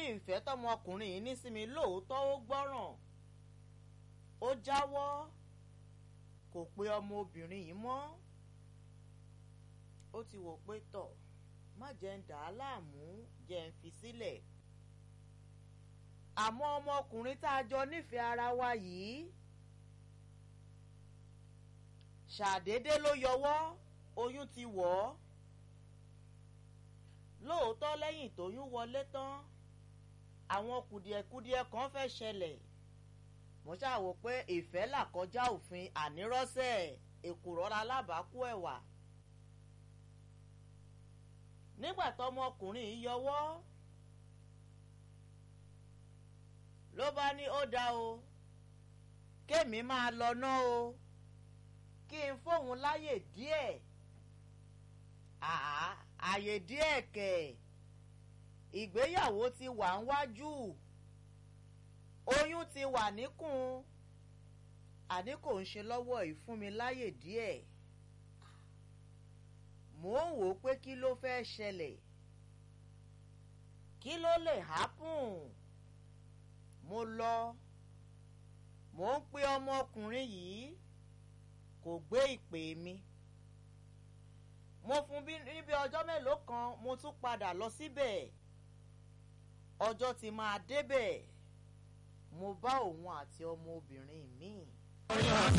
ìfẹ́ tọmọkùnrin yìí ní sí mi lóòótọ́ ó gbọ́ràn ó jáwọ́ kò pe ọmọbìnrin yìí mọ́ ó ti wò pé tọ̀ má jẹ́ ń dà á láàmú jẹ́ ń fi sílẹ̀ àmọ́ ọmọkùnrin tá a jọ nífẹ̀ẹ́ ara wa yìí ṣàdédé ló yọwọ́ oyún ti wọ̀ ọ́ lóòótọ́ lẹ́yìn tóyún wọlé tán àwọn kùdìẹ̀kudiẹ kan fẹ́ ṣẹlẹ̀ mo ṣàwò pé ìfẹ́ là kọjá òfin ànírọ́sẹ̀ èkùrọ́ra alábàákú ẹ̀wà nígbà tọmọkùnrin yìí yọwọ́ ló bá ní ó dá o kémi máa lọ ná o kí n fóun láyè díẹ̀ àá àyè díẹ̀ kẹ̀ ìgbéyàwó ti wà ń wájú oyún ti wà níkùn àní kò ń ṣe lọ́wọ́ ìfún mi láyè díẹ̀ mò ń wò ó pé kí ló fẹ́ ṣẹlẹ̀ kí ló lè hápùn mo lọ mò ń pe ọmọkùnrin yìí kò gbé ìpè mi mo fún bí níbi ọjọ́ mélòó kan mo tún padà lọ síbẹ̀ ọjọ́ ti máa débẹ̀ mo bá òun àti ọmọbìnrin míì.